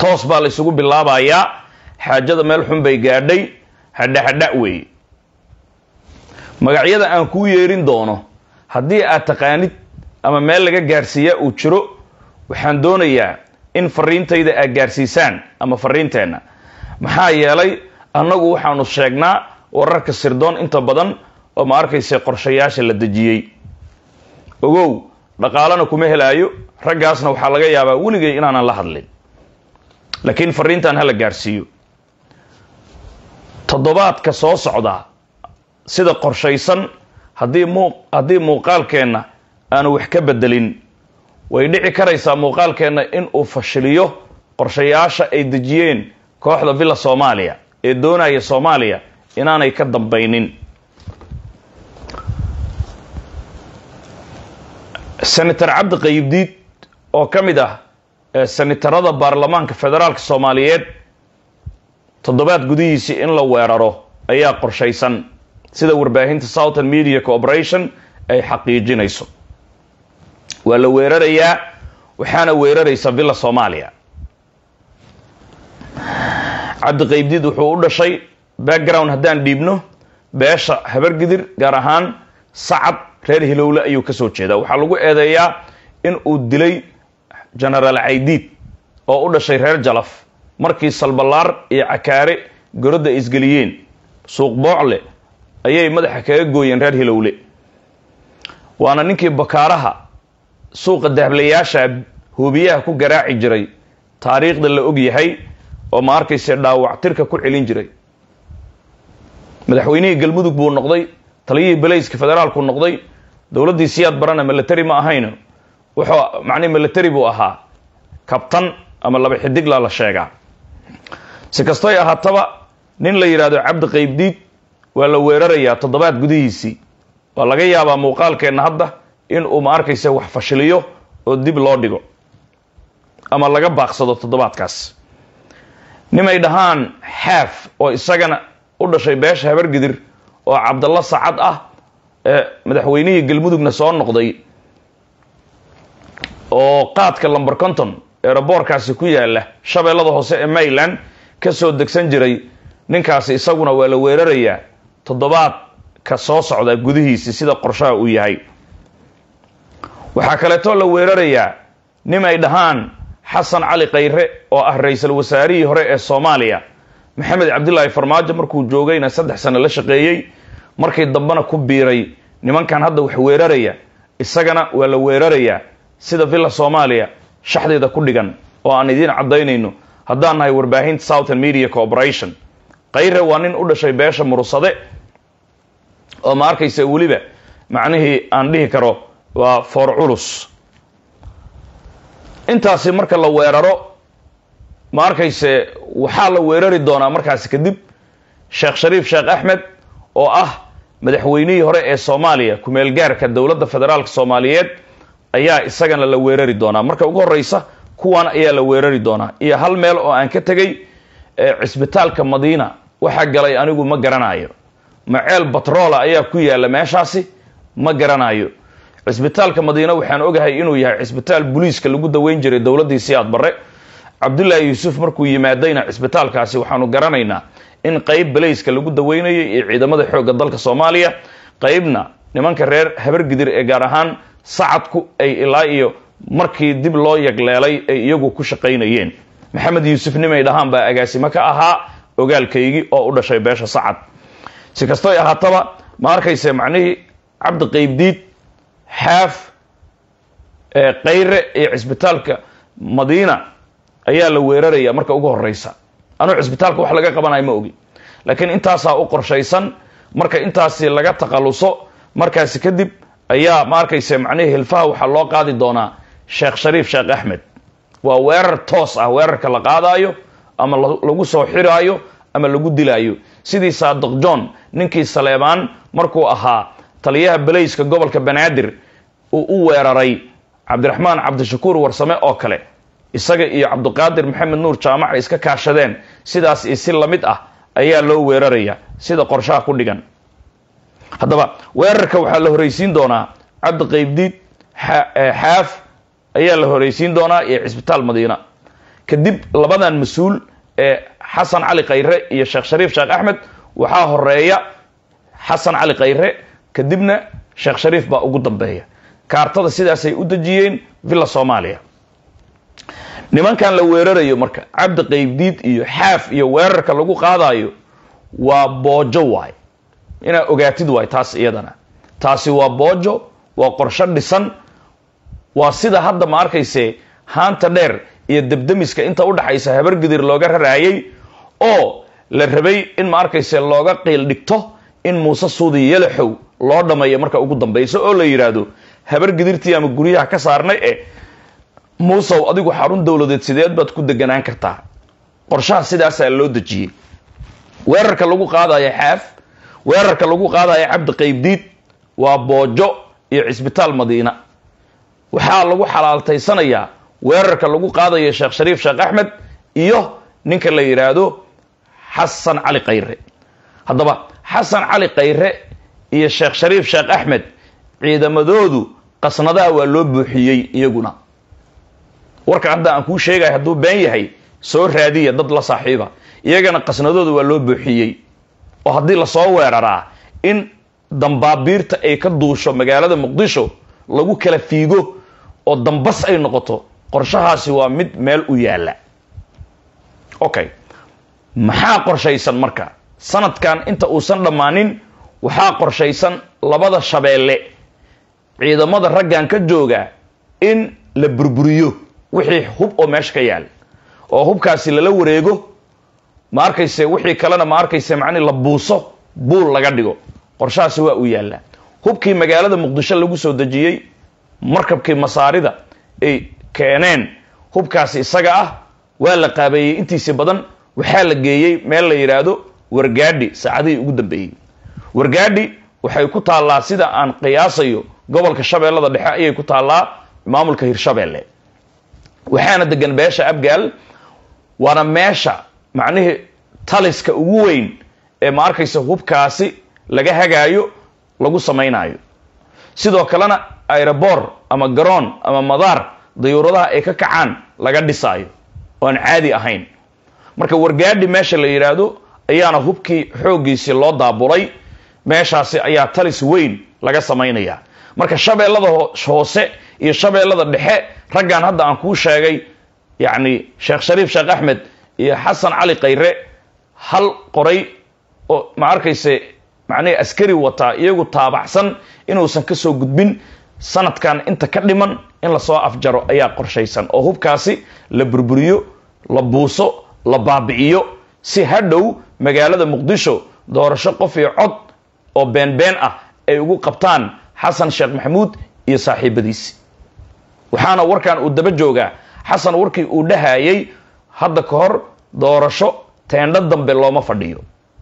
toos baa la isugu bilaabayaa xaajada meel xun bay gaadhay hadha hadha weeye magacyada aan kuu yeerin doono haddii aad taqaanid ama meel laga gaarsiiyaa uu jiro waxaan doonayaa in fariintayda aad gaarsiisaan ama fariinteenna maxaa yeelay annagu waxaanu sheegnaa wararka sirdoon inta badan oo ma arkaysa qorshayaasha la dejiyey ogow dhaqaalana kuma helaayo raggaasna waxaa laga yaabaa weligay inaanan la hadlin laakiin fariintan hala gaarsiiyo toddobaadka soo socda sida qorshaysan haddii mu haddii muuqaalkeenna aanu wax ka bedelin way dhici karaysaa muuqaalkeenna in uu fashiliyo qorshayaasha ay dejiyeen kooxda villa soomaaliya ee doonaya soomaaliya inaanay ka dambaynin senator cabdi qayibdiid oo ka mid ah senatarada baarlamaanka federaalka soomaaliyeed toddobaad gudihiisii in la weeraro ayaa qorshaysan sida warbaahinta southern media corporation ay xaqiijinayso waa la weerarayaa waxaana weeraraysa villa soomaaliya cabdi qaybdiid wuxuu u dhashay background haddaan dhiibno beesha habargidir gaar ahaan sacad reer hilowle ayuu ka soo jeedaa waxaa lagu eedeeyaa in uu dilay genaraal caydiid oo u dhashay reer jalaf markii salballaar iyo cakaare gorodda ay isgeliyeen suuq boocle ayay madaxa kaga gooyeen reer hilowle waana ninkii bakaaraha suuqa dahablayaasha hoobiyaha ku garaaci jiray taariikhda la og yahay oo ma arkayse dhaawactirka ku celin jiray madaxweynihii galmudug buu noqday taliyihii balayska federaalku noqday dowladdii siyaad barana milatary ma ahayno wuxuu macnihi milatary buu ahaa kabtan ama laba xidigla la sheegaa si kastoy ahaataba nin la yidhaahdo cabdi qaybdiid waa la weerarayaa toddobaad gudihiisii waa laga yaabaa muuqaalkeenna hadda in uu ma arkaysa wax fashiliyo oo dib loo dhigo ama laga baaqsado toddobaadkaas nimay dhahaan xaaf oo isagana u dhashay beesha habargidir oo cabdalla sacad ah ee madaxweynihii galmudugna soo noqday oo qaadka lomber conton eeraboorkaasi ku yaala shabeellada hoose ee mayland ka soo degsan jiray ninkaasi isaguna waa la weerarayaa toddobaadka soo socda gudihiisi sida qorshaha uu yahay waxaa kaleetoo la weerarayaa nimay dhahaan xasan cali khayre oo ah ra-iisul wasaarihii hore ee soomaaliya maxamed cabdilaahi farmaajo markuu joogayna saddex sano la shaqeeyey markii dambena ku biiray nimankan hadda wax weeraraya isagana waa la weerarayaa sida villa soomaaliya shaxdeeda ku dhigan oo aan idiin caddaynayno haddaan nahay warbaahinta southern media corporation khayre waa nin u dhashay beesha murusade oo ma arkaysa weliba macnihii aan dhihi karo waa foor culus intaasi marka la weeraro ma arkayse waxaa la weerari doonaa markaasi kadib sheekh shariif sheekh axmed oo ah madaxweynihii hore ee soomaaliya ku-meelgaarka dowladda federaalka soomaaliyeed ayaa isagana la weerari doonaa marka ugu horeysa kuwan ayaa la weerari doonaa iyo hal meel oo aan ka tegay cisbitaalka madiina waxaa galay anigu ma garanayo maceel batroola ayaa ku yaala meeshaasi ma garanayo cisbitaalka madiina waxaan ogahay inuu yahay cisbitaal booliiska lagu daweyn jiray dowladdii siyaad barre cabdullaahi yuusuf markuu yimaadayna cisbitaalkaasi waxaanu garanaynaa in qeyb balayska lagu daweynayay iyo ciidamada xoogga dalka soomaaliya qeybna nimanka reer habargidir ee gaar ahaan sacadku ay ilaa iyo markii dib loo yagleelay ay iyagu ku shaqaynayeen maxamed yuusuf nimay dhahaan baa agaasimo ka ahaa ogaalkaygii oo u dhashay beesha sacad si kastoy ahaataba ma arkayse macnihii cabdi qaybdiid xaaf khayre iyo cisbitaalka madiina ayaa la weeraraya marka ugu horeysa anuu cisbitaalka wax laga qabanayo ma ogi laakiin intaasaa u qorshaysan marka intaasi laga takhaluso markaasi kadib ayaa ma arkayse macnihii hilfaha waxaa loo qaadi doonaa sheekh shariif sheekh axmed waa weerar toos ah weerarka la qaadaayo ama lagu soo xiraayo ama lagu dilaayo sidii saadiq john ninkii saleebaan markuu ahaa taliyaha balayska gobolka banaadir uu u weeraray cabdiraxmaan cabdishakuur warsame oo kale isaga iyo cabdiqaadir maxamed nuur jaamac ay iska kaashadeen sidaas iyo si lamid ah ayaa loo weeraraya sida qorshaha ku dhigan haddaba weerarka waxaa la horeysiin doonaa cabdi qaybdiid xaaf ayaa la horeysiin doonaa iyo cisbitaal madiina kadib labadan mas-uul ee xasan cali khayre iyo sheekh shariif sheekh axmed waxaa horeeya xasan cali khayre kadibna sheekh shariif baa ugu dambeeya kaartada sidaasay u dejiyeen villa soomaaliya nimankan la weerarayo marka cabdi qaybdiid iyo xaaf iyo weerarka lagu qaadayo waa boojo waay inaad ogaatid waay taas iyadana taasi waa boojo waa qorsho dhisan waa sida hadda ma arkayse haanta dheer iyo debdemiska inta udhaxaysa habargidir looga raraayay oo la rabay in ma arkayse looga qiil dhigto in muuse suudi yalaxow loo dhammeeyo marka ugu dambayso oo la yidhaahdo habargidirtii ama guryaha ka saarnay e muusow adigu xarun dowladeed sideed baad ku deganaan kartaa qorshaha sidaasaa loo dejiyey weerarka lagu qaadayo xaaf weerarka lagu qaadayo cabdi qaybdiid waa boojo iyo cisbitaal madiina waxaa lagu xalaaltaysanayaa weerarka lagu qaadayo sheekh shariif sheekh axmed iyo ninka la yidhaahdo xasan cali khayre haddaba xasan cali khayre iyo sheekh shariif sheekh axmed ciidamadoodu qasnadaha waa loo buuxiyey iyaguna warka hadda aan kuu sheegaya hadduu been yahay soo raadiya dad la saaxiiba iyagana qasnadooda waa loo buuxiyey oo haddii lasoo weeraraa in dambaabiirta ay ka duusho magaalada muqdisho lagu kala fiigo oo dambas ay noqoto qorshahaasi waa mid meel u yaalla okay maxaa qorshaysan marka sanadkan inta uusan dhammaanin waxaa qorshaysan labada shabeelle ciidamada raggan ka jooga in la burburiyo wixii hub oo meesha ka yaal oo hubkaasi lala wareego ma arkayse wixii kalena ma arkayse macnihi la buuso buul laga dhigo qorshahaasi waa uu yaallaa hubkii magaalada muqdisho lagu soo dejiyey markabkii masaarida ay keeneen hubkaasi isaga ah waa la qaabeeyey intiisi badan waxaa la geeyey meel la yidhaahdo wargaadhi saacadihii ugu dambeeyey wargaadhi waxay ku taallaa sida aan qiyaasayo gobolka shabeellada dhexe ayay ku taallaa maamulka hirshabeelle waxaana degan beesha abgaal waana meesha macnihii taliska ugu weyn ee ma arkaysa hubkaasi laga hagaayo lagu samaynayo sidoo kalena airobor ama garoon ama madaar dayuuradaha ay ka kacaan laga dhisaayo oo aan caadi ahayn marka wargaadhi meesha la yidhaahdo ayaana hubkii xooggiisii loo daabulay meeshaasi ayaa talis weyn laga samaynaya marka shabeellada hoose iyo shabeellada dhexe raggan hadda aan kuu sheegay yacni sheekh shariif sheekh axmed iyo xasan cali khayre hal qoray oo ma arkayse macnihi askari wataa iyagu taabacsan inuusan ka soo gudbin sanadkan inta ka dhiman in lasoo afjaro ayaa qorshaysan oo hubkaasi la burburiyo la buuso la baabi'iyo si hadhow magaalada muqdisho doorasho qof iyo cod oo beenbeen ah ay ugu qabtaan xasan sheekh maxamuud iyo saaxiibadiisi waxaana warkan uu daba joogaa xasan warkii uu dhahayay hadda ka hor doorasho teendho dambe looma fadhiyo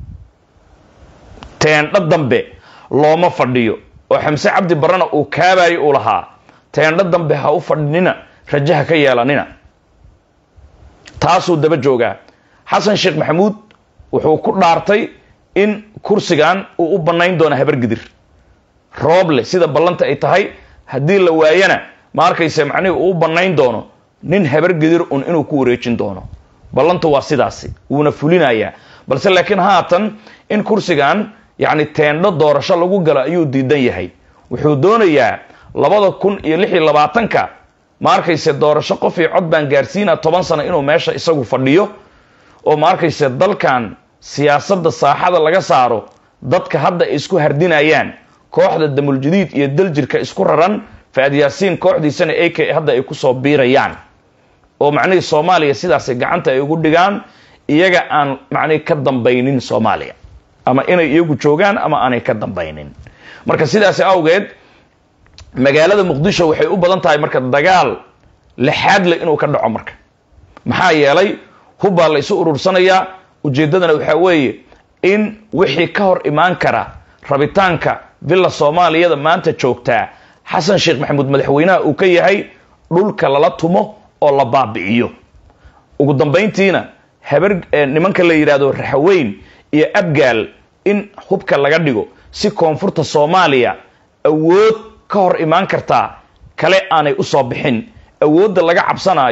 teendho dambe looma fadhiyo oo xamse cabdi barrena uu kaabayo uu lahaa teendho dambe ha u fadhinina rajaha ka yeelanina taasuu daba joogaa xasan sheekh maxamuud wuxuu ku dhaartay in kursigan uu u bannayn doono habargidir rooble sida ballanta ay tahay haddii la waayana ma arkayse macnihii uu u bannayn doono nin habargidir un inuu ku wareejin doono ballantu waa sidaasi wuuna fulinayaa balse laakiin haatan in kursigan yacni teendho doorasho lagu galo ayuu diidan yahay wuxuu doonayaa labada kun iyo lix iyo labaatanka ma arkayse doorasho qof iyo cod baan gaarsiina toban sano inuu meesha isagu fadhiyo oo ma arkayse dalkan siyaasadda saaxada laga saaro dadka hadda ay isku hardinayaan kooxda damuljadiid iyo daljirka isku raran faad yaasiin kooxdiisana ak hadda ay kusoo biirayaan oo macnihii soomaaliya sidaasay gacanta ay ugu dhigaan iyaga aan macnihi ka dambaynin soomaaliya ama inay iyagu joogaan ama aanay ka dambaynin marka sidaasi awgeed magaalada muqdisho waxay u badan tahay marka dagaal lixaad le inuu ka dhaco marka maxaa yeelay hubbaa la isu urursanayaa ujeeddadana waxaa weeye in wixii ka hor imaan kara rabitaanka villa soomaaliyada maanta joogtaa xasan sheekh maxamuud madaxweynaha uu ka yahay dhulka lala tumo oo la baabi'iyo ugu dambayntiina habar nimanka la yidhaahdo raxaweyn iyo abgaal in hubka laga dhigo si koonfurta soomaaliya awood ka hor imaan kartaa kale aanay usoo bixin awoodda laga cabsanaayo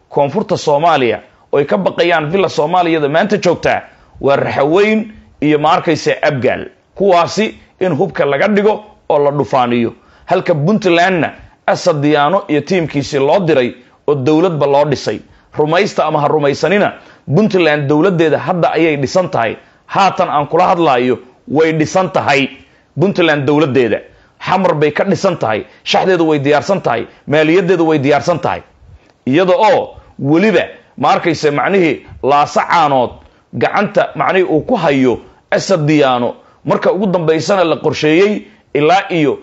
koonfurta soomaaliya oy ka baqayaan villa soomaaliyada maanta joogtaa waa raxaweyn iyo ma arkaysa abgaal kuwaasi in hubka laga dhigo oo la dhufaaniyo halka puntlandna asad diyaano iyo tiimkiisii loo diray oo dowladba loo dhisay rumaysta ama ha rumaysanina puntland dowladdeeda hadda ayay dhisan tahay haatan aan kula hadlaayo way dhisan tahay puntland dowladdeeda xamar bay ka dhisan tahay shaxdeedu way diyaarsan tahay maaliyadeedu way diyaarsan tahay iyada oo weliba ma arkaysa macnihii laasa caanood gacanta macnihii uu ku hayo asad diyaano marka ugu dambaysana la qorsheeyey ilaa iyo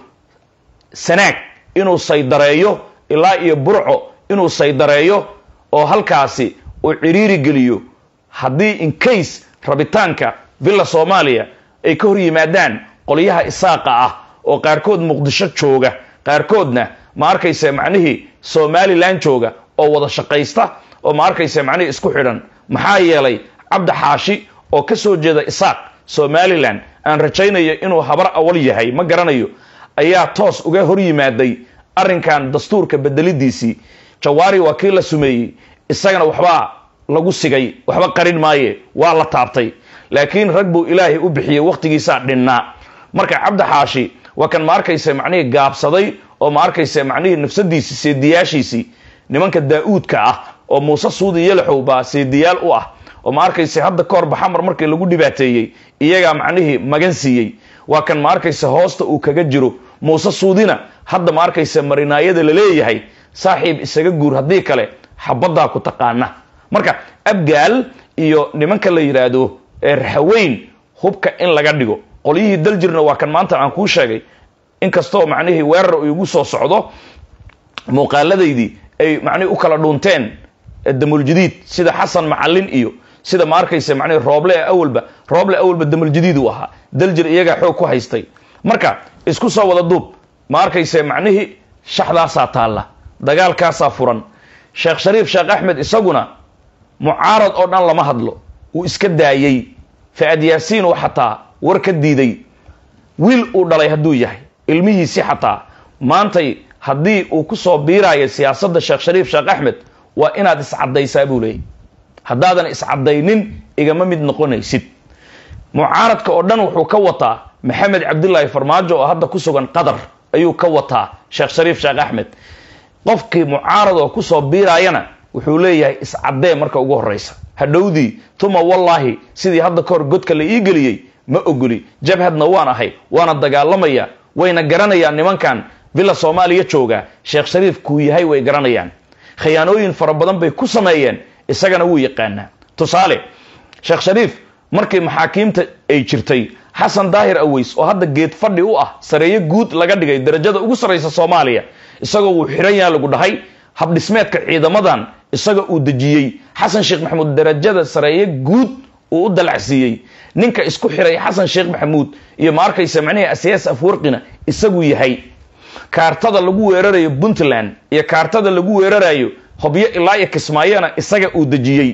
sanaag inuu saydareeyo ilaa iyo burco inuu saydareeyo oo halkaasi uu ciriiri geliyo haddii incase rabitaanka villa soomaaliya ay ka hor yimaadaan qolyaha isaaqa ah oo qaarkood muqdisho jooga qaarkoodna ma arkaysa macnihii somalilan jooga oo wada shaqaysta oo ma arkaysa macnihii isku xidhan maxaa yeelay cabdi xaashi oo ka soo jeeda isaaq somalilan aan rajaynayo inuu habar awal yahay ma garanayo ayaa toos uga hor yimaaday arrinkan dastuurka bedelidiisii jawaari waa kii la sumeeyey isagana waxbaa lagu sigay waxba qarin maaye waa la taabtay laakiin rag buu ilaahay u bixiyey wakhtigiisaa dhinnaa marka cabdi xaashi waa kan ma arkaysa macnihii gaabsaday oo ma arkaysa macnihii nafsadiisii seediyaashiisii nimanka daa-uudka ah oo muuse suudi yalaxow baa seediyaal u ah oo ma arkaysa hadda ka hor baxamar markii lagu dhibaateeyey iyagaa macnihii magan siiyey waa kan ma arkaysa hoosta uu kaga jiro muuse suudina hadda ma arkaysa marinaayada la leeyahay saaxiib isaga guur haddii kale xabaddaa ku taqaana marka abgaal iyo nimanka la yidhaahdo ee raxaweyn hubka in laga dhigo qolyihii daljirna waa kan maanta aan kuu sheegay inkastoo macnihii weerar uu igu soo socdo muuqaaladaydii ay macnihii u kala dhuunteen damuljadiid sida xasan macalin iyo sida ma arkaysa macnihi rooble awalba rooble awalba damuljadiid uu ahaa daljir iyagaa xoog ku haystay marka isku soo wada duub ma arkaysa macnihii shaxdaasaa taalla dagaalkaasaa furan sheekh shariif sheekh axmed isaguna mucaarad oo dhan lama hadlo uu iska daayey fa-ad yaasiin uu xataa war ka diiday wiil uu dhalay hadduu yahay ilmihiisii xataa maantay haddii uu ku soo biiraayo siyaasadda sheekh shariif sheekh axmed waa inaad iscaddaysaa buu leeyay haddaadan iscaddaynin igama mid noqonaysid mucaaradka oo dhan wuxuu ka wataa maxamed cabdilaahi farmaajo oo hadda ku sugan qatar ayuu ka wataa sheekh shariif sheekh axmed qofkii mucaarad oo kusoo biiraayana wuxuu leeyahay iscaddee marka ugu horraysa hadhowdii tuma wallaahi sidii hadda ka hor godka la ii geliyey ma ogoli jabhadna waan ahay waana dagaalamaya wayna garanayaan nimankan villa soomaaliya jooga sheekh shariif kuu yahay way garanayaan khiyaanooyin fara badan bay ku sameeyeen isagana wuu yaqaanaa tusaale sheekh shariif markii maxaakiimta ay jirtay xasan daahir aweys oo hadda geed fadhi u ah sareeyo guud laga dhigay darajada ugu sarraysa soomaaliya isagoo wuu xiran yaha lagu dhahay habdhismeedka ciidamadan isaga uu dejiyey xasan sheekh maxamuud darajada sareeyo guud uu u dalacsiiyey ninka isku xiray xasan sheekh maxamuud iyo ma arkaysa macnihii asiyaas afwarqina isagu yahay kaartada lagu weerarayo puntland iyo kaartada lagu weerarayo hobyo ilaa iyo kismaayona isaga uu dejiyey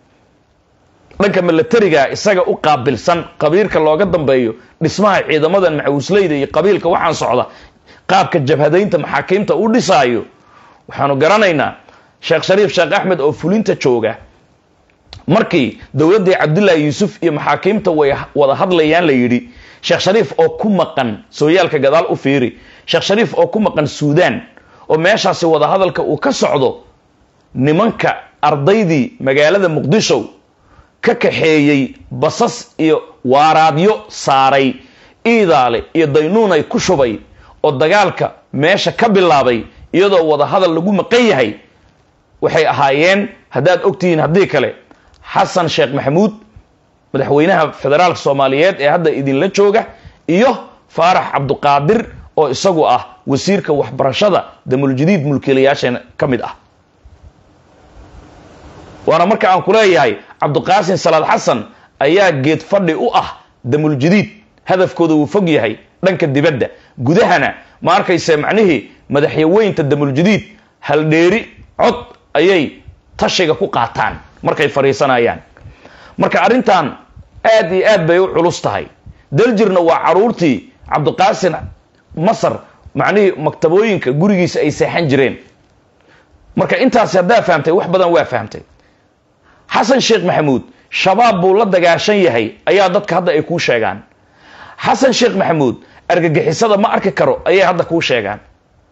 dhanka milatariga isaga u qaabilsan qabiilka looga dambeeyo dhismaha ciidamadan macawisleyda iyo qabiilka waxaan socda qaabka jabhadaynta maxaakiimta u dhisaayo waxaanu garanaynaa sheekh shariif sheekh axmed oo fulinta jooga markii dowladdii cabdullaahi yuusuf iyo maxaakiimta way wada hadlayaan la yidhi sheekh shariif oo ku maqan sooyaalka gadaal u fiiri sheekh shariif oo ku maqan suudaan oo meeshaasi wada hadalka uu ka socdo nimanka ardaydii magaalada muqdisho ka kaxeeyey basas iyo waaraadyo saaray iidaale iyo daynuunay ku shubay oo dagaalka meesha ka bilaabay iyadoo wada hadal lagu maqan yahay waxay ahaayeen haddaad ogtihiin haddii kale xasan sheekh maxamuud madaxweynaha federaalka soomaaliyeed ee hadda idinla jooga iyo faarax cabduqaadir oo isagu ah wasiirka waxbarashada damuljadiid mulkiilayaasheena ka mid ah waana marka aan ku leeyahay cabduqaasin salaad xasan ayaa geed fadhi u ah damuljadiid hadafkooda wuu fog yahay dhanka dibadda gudahana ma arkayse macnihii madaxyaweynta damuljadiid haldheeri cod ayay tashiga ku qaataan markay fadhiisanayaan marka arrintan aad iyo aad bay u culus tahay daljirna waa caruurtii cabdiqaasin masar macnihii maktabooyinka gurigiisa ay seexan jireen marka intaasi haddaa fahamtay wax badan waa fahamtay xasan sheekh maxamuud shabaab buu la dagaashan yahay ayaa dadka hadda ay kuu sheegaan xasan sheekh maxamuud argagixisada ma arki karo ayay hadda kuu sheegaan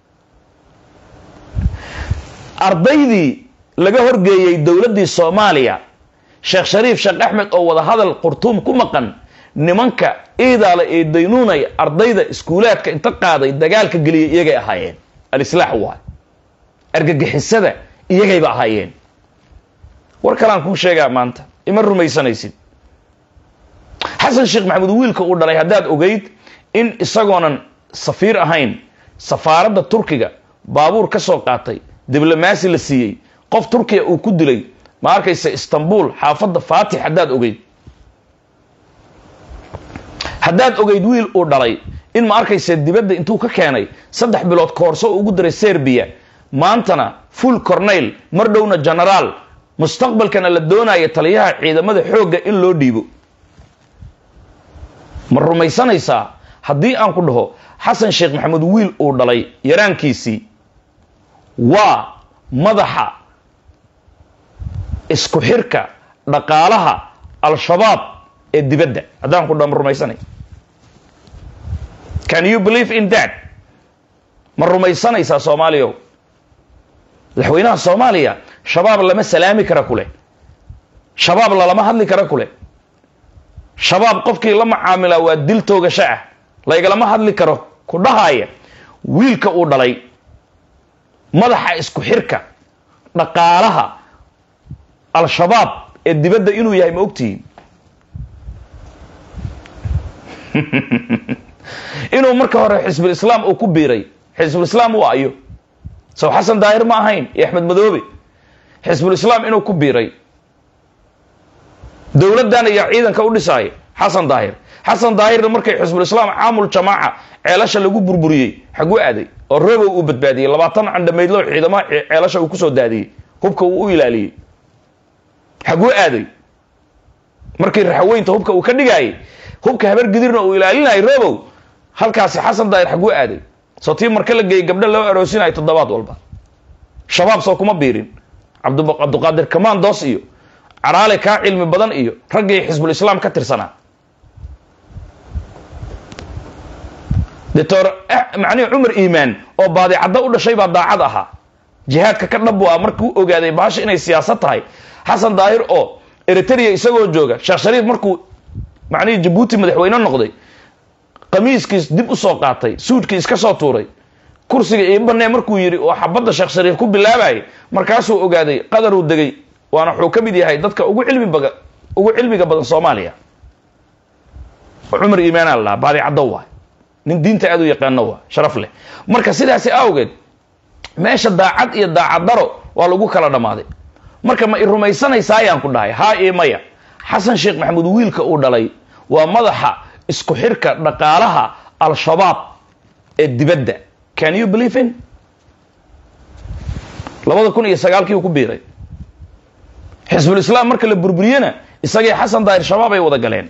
ardaydii laga horgeeyey dowladdii soomaaliya sheekh shariif sheekh axmed oo wada hadal qurtuum ku maqan nimanka iidaale ee daynuunay ardayda iskuulaadka inta qaaday dagaalka geliyay iyagay ahaayeen alislaax waay argagixisada iyagayba ahaayeen war kalaan kuu sheegaa maanta ima rumaysanaysid xasan sheekh maxamuud wiilka uu dhalay haddaad ogeyd in isagoonan safiir ahayn safaaradda turkiga baabuur ka soo qaatay diblomaasi la siiyey qof turkiya uu ku dilay ma arkaysa istanbul xaafadda faatix haddaad ogeyd haddaad ogeyd wiil uu dhalay in ma arkaysa dibadda intuu ka keenay saddex bilood koorso ugu diray serbiya maantana full corneyl mar dhowna genaraal mustaqbalkana la doonaya taliyaha ciidamada xoogga in loo dhiibo ma rumaysanaysaa haddii aan ku dhaho xasan sheekh maxamuud wiil uu dhalay yaraankiisii waa madaxa isku xirka dhaqaalaha al-shabaab ee dibadda haddaan ku dhaho ma rumaysanay can you believe in that ma rumaysanaysaa soomaaliya madaxweynaha soomaaliya shabaab lama salaami kara kuleh shabaab lalama hadli kara kuleh shabaab qofkii la macaamilaa waa dil toogasho ah laygalama hadli karo ku dhahaya wiilka uu dhalay madaxa isku xirka dhaqaalaha al-shabaab ee dibadda inuu yahay ma ogtihiin inuu marka hore xisbul islaam uu ku biiray xisbul islaam waa ayo sow xasan daahir ma ahayn iyo axmed madoobe xisbul islaam inuu ku biiray dowladdan iyo ciidanka u dhisaayo xasan daahir xasan daahirna markay xisbul islaam caamul jamaaca ceelasha lagu burburiyey xaguu aaday oo robow uu badbaadiyey labaatan candhamaydlo ciidamaha ceelasha uu kusoo daadiyey hubka uu u ilaaliyey xaguu aaday markii raxaweynta hubka uu ka dhigaayay hubka habar gidirna uu ilaalinayay robow halkaasi xasan daahir xaguu aaday soo tii marka la geeyey gabdho loo aroosinayo toddobaad walba shabaab soo kuma biirin cabduqaadir kamandos iyo caraale kaa cilmi badan iyo raggii xisbul islaam ka tirsanaa doctor macnihi cumar iimaan oo baadicaddo u dhashay baa daacad ahaa jihaadka ka dhab bu ah markuu ogaaday baasha inay siyaasad tahay xasan daahir oo eritrea isagoo jooga sheekh shariif markuu macnihii jabuuti madaxweyne noqday qamiiskiis dib u soo qaatay suudkii iska soo tuuray kursiga ii banee markuu yidhi oo xabadda sheekh shariif ku bilaabayay markaasuu ogaaday qadaruu degay waana wuxuu ka mid yahay dadka ugu cilmi baga ugu cilmiga badan soomaaliya cumar iimaanaa la dhahaa baadicaddo waay nin diinta aad u yaqaano waa sharaf leh marka sidaasi awgeed meesha daacad iyo daacadaro waa lagu kala dhammaaday marka ma i rumaysanaysaa ayaan ku dhahay haa io maya xasan sheekh maxamuud wiilka uu dhalay waa madaxa isku xirka dhaqaalaha al-shabaab ee dibadda can you believe in labada kun iyo sagaalkii uu ku biiray xisbul islaam marka la burburiyena isagii xasan daahir shabaab ay wada galeen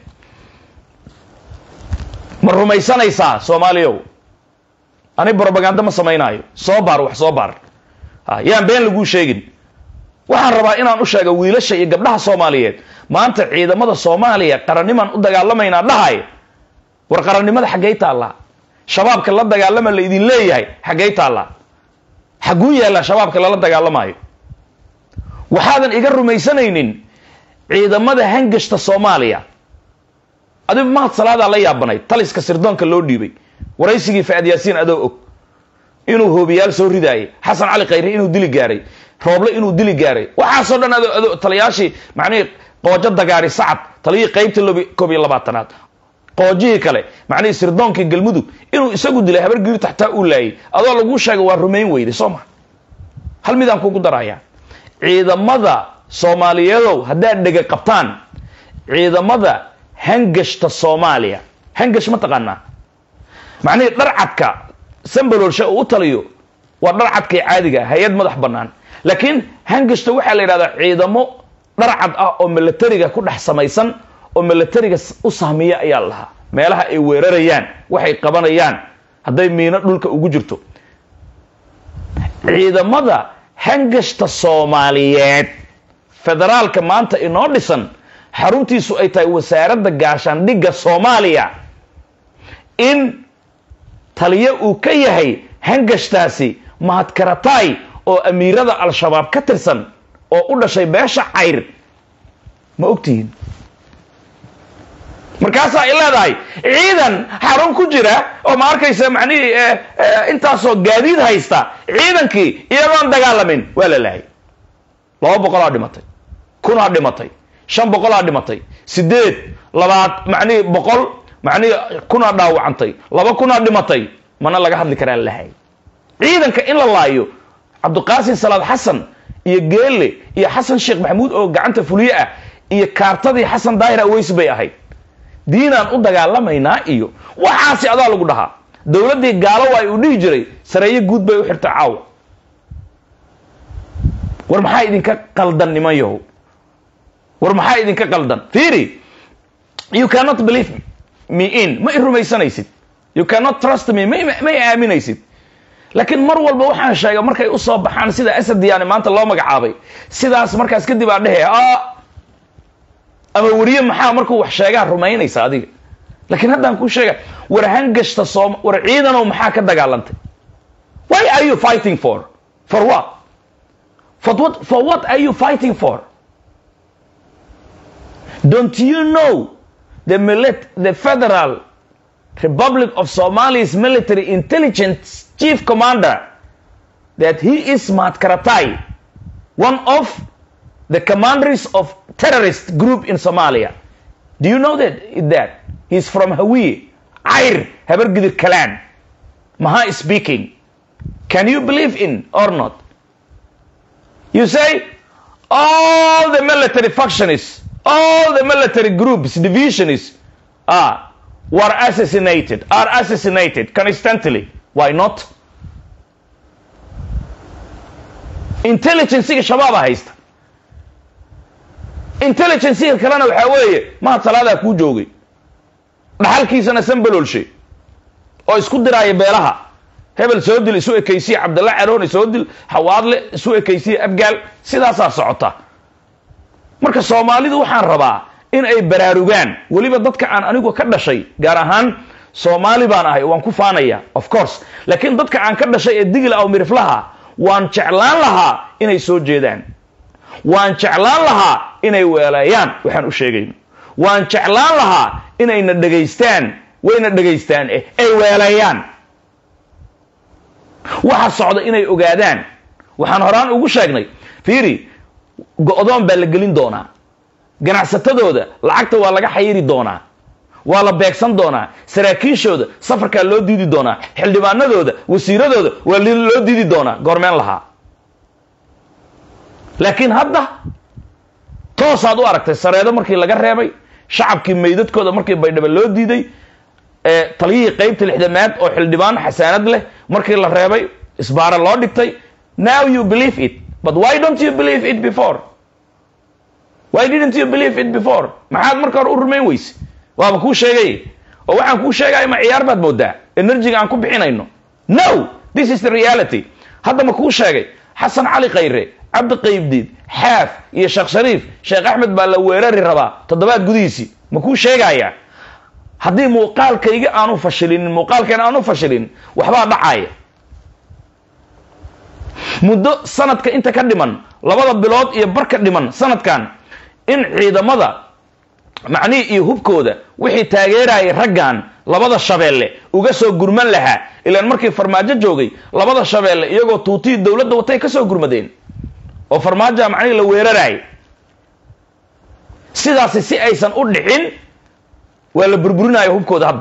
ma rumaysanaysaa soomaaliyow ani brobaganda ma samaynaayo soo baar wax soo baar yaan been laguu sheegin waxaan rabaa inaan u sheega wiilasha iyo gabdhaha soomaaliyeed maanta ciidamada soomaaliya qarannimaan u dagaalamaynaa dhahay war qarannimada xaggey taallaa shabaabka la dagaalama la idin leeyahay xaggey taallaa xagguu yaallaa shabaabka lala dagaalamaayo waxaadan iga rumaysanaynin ciidamada hangashta soomaaliya adigu mahad salaadaa la yaabanayd taliska sirdoonka loo dhiibay waraysigii faad yaasiin adoo og inuu hoobiyaal soo ridaayay xasan cali khayre inuu dili gaaray rooble inuu dili gaaray waxaasoo dhan ado ado taliyaashii macnihii qoojo dagaari sacad taliyihii qaybta lob koob iyo labaatanaad qoojihii kale macnihii sirdoonkii galmudug inuu isagu dilay habar giri taxtaa uu laayay adoo laguu sheega waa rumayn weyday soo ma hal midaan kugu darayaa ciidamada soomaaliyeedow haddaad dhega qabtaan ciidamada hangashta soomaaliya hangash ma taqaanaa macnihii dharcadka sambalolshe uu u taliyo waa dharcadkii caadiga hay-ad madax bannaan laakiin hangashta waxaa la yidhahdaa ciidamo dharcad ah oo milatariga ku dhex samaysan oo milatariga u sahmiya ayaa la lahaa meelaha ay weerarayaan waxay qabanayaan hadday miino dhulka ugu jirto ciidamada hangashta soomaaliyeed federaalka maanta inoo dhisan xaruntiisu ay tahay wasaaradda gaashaandhigga soomaaliya in taliyo uu ka yahay hangashtaasi mahadkarataay oo amiirada al-shabaab ka tirsan oo u dhashay beesha cayr ma ogtihiin markaasaa ay leedahay ciidan xarun ku jira oo ma arkaysa macnihii intaasoo gaadiid haysta ciidankii iyagoon dagaalamin waa la lahay laba boqolaa dhimatay kunaa dhimatay shan boqolaa dhimatay sideed labaad macnihii boqol macnihii kunaa dhaawacantay laba kunaa dhimatay mana laga hadli karaa lahay ciidanka in la laayo cabdiqaasim salaad xasan iyo geelle iyo xasan sheekh maxamuud oo gacanta fuliye ah iyo kaartadii xasan daahir aweys bay ahayd diinaan u dagaalamaynaa iyo waxaasi adaa lagu dhahaa dowladdii gaalo ay uu dhihi jiray sareeyo guud bay u xirtay caawa war maxaa idinka qaldan niman yahow war maxaa idinka qaldan fiiri you cannot believe me in ma i rumaysanaysid you cannot trust me ma ma i aaminaysid laakiin mar walba waxaan sheegay markay u soo baxaan sida asad diyaani maanta loo magacaabay sidaas markaas kadib aa dhehe ama weriye maxaa markuu wax sheegaa rumaynaysa adiga laakiin haddaan kuu sheega war hangashta soom war ciidanow maxaa ka dagaalantay why are you fighting for for what for what for what are you fighting for don't you know the milit the federal republic of somalia's military intelligence chief commander that he is Mat Karatai, one of the commanders of terrorist group in Somalia. Do you know that? that? He's from Hawi, Air, Habergidir clan. Maha is speaking. Can you believe in or not? You say all the military factions, all the military groups, divisionists are were assassinated, are assassinated constantly. Why not? intelligenciga shabaaba haysta intelligenciga kalena waxaa weeye mahad salaadaa kuu joogay dhaxalkiisana sanbalolshe oo isku diraaya beelaha hebel soo dil isu ekaysiya cabdalla caroone soo dil xawaadle isu ekaysiya abgaal sidaasaa socota marka soomaalidu waxaan rabaa in ay baraarugaan weliba dadka aan anigu ka dhashay gaar ahaan soomaali baan ahay waan ku faanaya of course laakiin dadka aan ka dhashay ee digla aw miriflaha waan jeclaan lahaa inay soo jeedaan waan jeclaan lahaa inay weeleeyaan waxaan u sheegayno waan jeclaan lahaa inayna dhegaystaan wayna dhegaystaan eh ay weeleeyaan waxa socda inay ogaadaan waxaan horaan ugu sheegnay fiiri go-doon baa la gelin doonaa ganacsatadooda lacagta waa laga xayiri doonaa waa la beegsan doonaa saraakiishooda safarkaa loo diidi doonaa xildhibaanadooda wasiiradooda waa loo diidi doonaa goormeen lahaa laakiin hadda toosaad u aragtay sareedo markii laga reebay shacabkii meydadkooda markii baydhaba loo diiday taliyihii qaybta lixdamaad oo xildhibaan xasaanad leh markii la reebay isbaara loo dhigtay now you believe it but why don't you believe it before why didn't you believe it before maxaad marka hore u rumayn weyse waaba kuu sheegay oo waxaan kuu sheegaya ma ciyaar baad moodaa enerjiga aan ku bixinayno no this is the reality hadda ma kuu sheegay xasan cali khayre cabdi qaybdiid xaaf iyo sheekh shariif sheekh axmed baa la weerari rabaa toddobaad gudihiisii ma kuu sheegaya haddii muuqaalkayga aanu fashilinin muuqaalkeena aanu fashilin waxbaa dhacaya muddo sanadka inta ka dhiman labada bilood iyo barka dhiman sanadkan in ciidamada macnihii iyo hubkooda wixii taageerayay raggan labada shabeelle uga soo gurman lahaa ilaan markii farmaajo joogay labada shabeelle iyagoo tuutihii dowladda watay ka soo gurmadeen oo farmaajoa macnihii la weeraraayay sidaasi si aysan u dhicin waa la burburinaya hubkooda hadda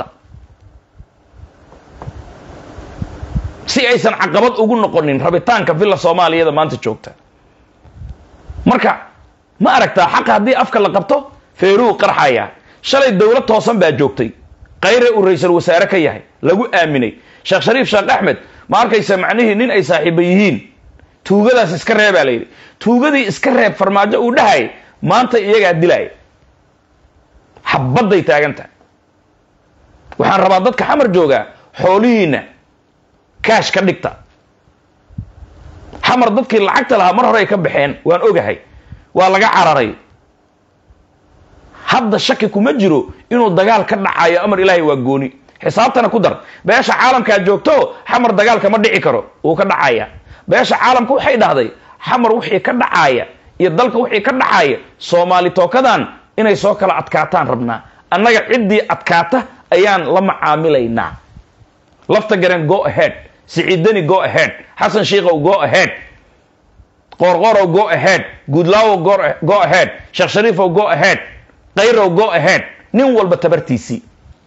si aysan caqabad ugu noqonin rabitaanka villa soomaaliyada maanta joogta marka ma aragtaa xaqa haddii afka la qabto feeruu qarxaya shalay dowlad toosan baa joogtay kayre uu ra-iisal wasaare ka yahay lagu aaminay sheekh shariif sheekh axmed ma arkaysa macnihii nin ay saaxiiba yihiin tuugadaas iska reebaa la yidhi tuugadii iska reeb farmaajo uu dhahay maanta iyagaa dilaya xabadday taagan tahay waxaan rabaa dadka xamar joogaa xoolihiinna kaash ka dhigta xamar dadkii lacagta lahaa mar hore ay ka baxeen waan ogahay waa laga cararay hadda shaki kuma jiro inuu dagaal ka dhacayo amar ilaahay waa gooni xisaabtana ku dar beesha caalamkaa joogto xamar dagaalka ma dhici karo wuu ka dhacaya beesha caalamka waxay dhahday xamar wixii ka dhacaya iyo dalka wixii ka dhacaya soomaali tookadan inay soo kala adkaataan rabnaa annaga ciddii adkaata ayaan la macaamilaynaa lafta gareen go ahead siciidani go ahead xasan shiikow go ahead qoorqoorow go ahead guudlaawow go ahead sheekh shariifow go ahead kayrow go ahead nin walba tabartiisii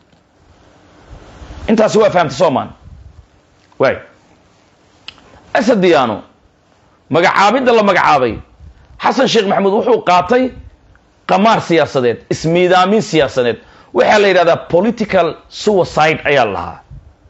intaasi waa fahamtay soomaan waay asadiyaano magacaabidda la magacaabay xasan sheekh maxamuud wuxuu qaatay qamaar siyaasadeed ismiidaamin siyaasadeed waxaa la yidhahdaa political suicide ayaa la lahaa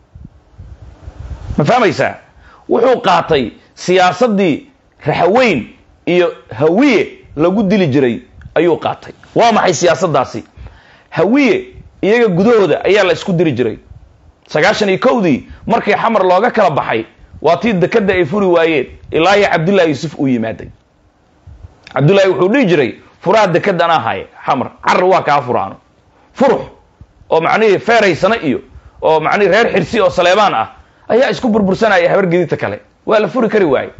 ma fahmaysaa wuxuu qaatay siyaasaddii raxaweyn iyo hawiye lagu dili jiray ayuu qaatay waa maxay siyaasaddaasi hawiye iyaga gudahooda ayaa la isku diri jiray sagaashan iyo kowdii markii xamar looga kala baxay waa tii dekadda ay furi waayeen ilaa iyo cabdullahi yuusuf uu yimaaday cabdullahi wuxuu dhihi jiray furaha dekaddan ahaye xamar carar waa kaa furaano furux oo macnihii feeraysana iyo oo macnihii reer xirsi oo saleebaan ah ayaa isku burbursanaya habar gedidta kale waa la furi kari waaye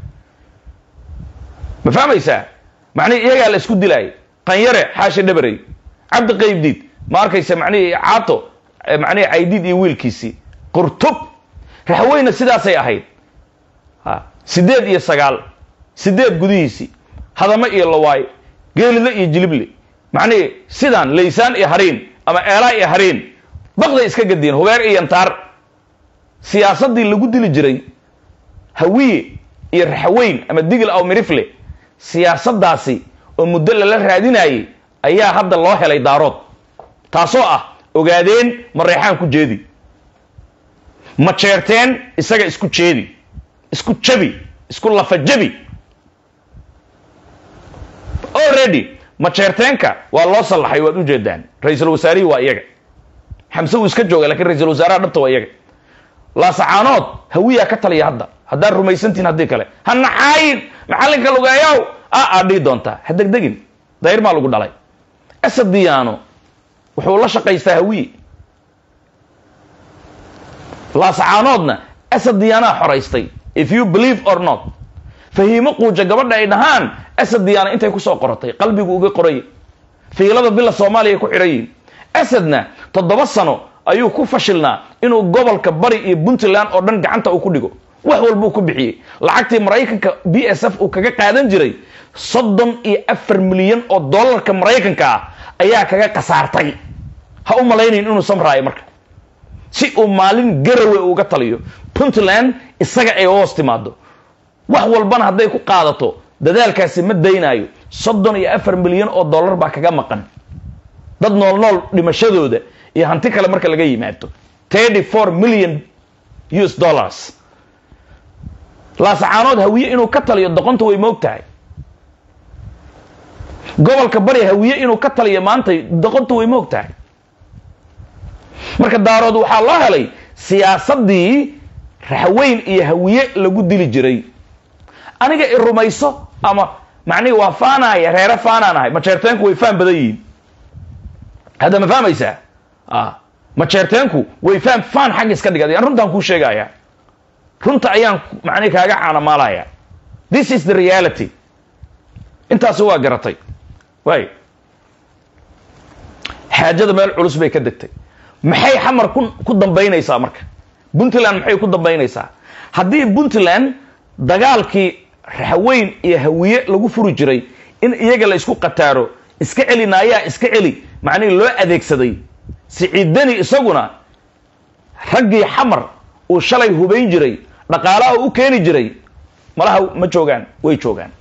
ma fahmaysaa macnihii iyagaa la isku dilaayay qanyare xaashi dhabarey cabdi qaybdiid ma arkaysa macnihii caato macnihii caydiid iyo wiilkiisii qurtub raxweyna sidaasay ahayd ha sideed iyo sagaal sideed gudihiisii hadamo iyo lawaay geelile iyo jilible macnihii sidaan laysaan iyo hariin ama eelaa iyo hariin baqday iska gadiyen hubeer iyo yantaar siyaasaddii lagu dili jiray hawiye iyo raxweyn ama digil aw mirifle siyaasaddaasi oo muddo lala raadinayay ayaa hadda loo helay daarood taasoo ah ogaadeen mareexaan ku jeedi ma jeerteen isaga isku jeedi isku jabi isku lafa jabi already ma jeerteenka waa loo sallaxay waad ujeedaan ra-iisul wasaarihii waa iyaga xamse uu iska jooga lakiin ra-iisul wasaaraha dhabta waa iyaga laasacaanood hawiyaa ka taliya hadda haddaad rumaysantihin haddii kale ha naxaayin maxallinka lugeeyow a aad dhihi doontaa ha degdegin dayr maa lagu dhalay asadiyaano wuxuu la shaqaystaa hawiye laasacaanoodna asadiyaanaa xoraystay if you believe or not fahiimo quuja gabadha ay dhahaan asadiyaana intay kusoo qoratay qalbigu uga qoraya fiilada bila soomaaliya ay ku xidhan yihin asadna toddoba sano ayuu ku fashilnaa inuu gobolka bari iyo puntland oo dhan gacanta uu ku dhigo wax walbuu ku bixiyey lacagtii maraykanka b s f uu kaga qaadan jiray soddon iyo afar milyan oo dollarka maraykanka ah ayaa kaga khasaartay ha u malaynayn inuu samraayo marka si uu maalin garawe uga taliyo puntland isaga ay hoos timaado wax walbana hadday ku qaadato dadaalkaasi ma daynaayo soddon iyo afar milyan oo dollar baa kaga maqan dad nool nool dhimashadooda iyo hanti kale marka laga yimaado thirty four million us dollars laasacaanood hawiye inuu ka taliyo doqonta way moog tahay gobolka bari hawiye inuu ka taliyo maanta doqonta way moog tahay marka daarood waxaa loo helay siyaasaddii raxweyn iyo hawiye lagu dili jiray aniga i rumayso ama macnihi waa faanaya reere faanaan ahay majeerteenku way faan badan yihiin hadda ma fahmaysaa majeerteenku way faan faan xagga iska dhigad aan runtaan kuu sheegaya runta ayaan macnihi kaaga caanamaalaya this is the reality intaasi waa garatay waay xaajada meel culus bay ka degtay maxay xamar ku ku dambaynaysaa marka puntland maxay ku dambaynaysaa haddii puntland dagaalkii raxweyn iyo hawiye lagu furi jiray in iyaga la isku qataaro iska celi naayaa iska celi macnihii loo adeegsaday siciidani isaguna raggii xamar uu shalay hubayn jiray dhaqaalaha u keeni jiray malaha ma joogaan way joogaan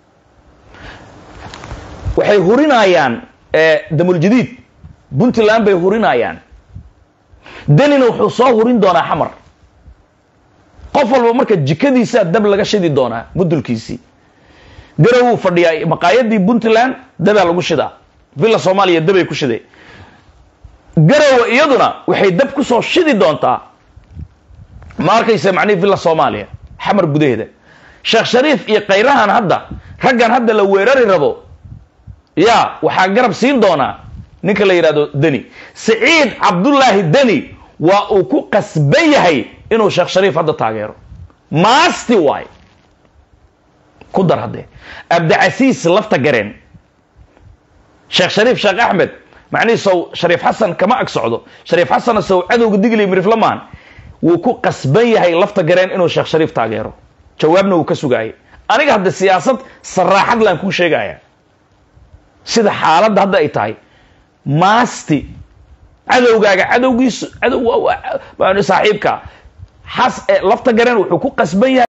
waxay hurinayaan damuljadiid puntland bay hurinayaan danina wuxuu soo hurin doonaa xamar qof walba marka jikadiisaa dab laga shidi doonaa mudulkiisii garawuu fadhiyaa maqaayadii puntland dabaa lagu shidaa villa soomaaliya dabay ku shiday garowa iyaduna waxay dab kusoo shidi doontaa ma arkaysa macnihi villa soomaaliya xamar gudaheeda sheekh shariif iyo khayrahan hadda raggan hadda la weerari rabo ya waxaa garab siin doonaa ninka la yidhahdo deni siciid cabdullaahi deni waa uu ku qasban yahay inuu sheekh shariif hadda taageero maasti waay ku dar haddee abdicasiis lafta gareen sheekh shariif sheekh axmed macnihii sow shariif xasan kama ag socdo shariif xasanna sow cadowga digli miriflamaan wuu ku qasban yahay lafta gareen inuu sheekh shariif taageero jawaabna wuu ka sugaayay aniga hadda siyaasad saraaxad laan kuu sheegaya sida xaaladda hadda ay tahay maasti cadowgaaga cadowgiisu cadow saaxiibka xas lafta gareen wuxuu ku qasban yahay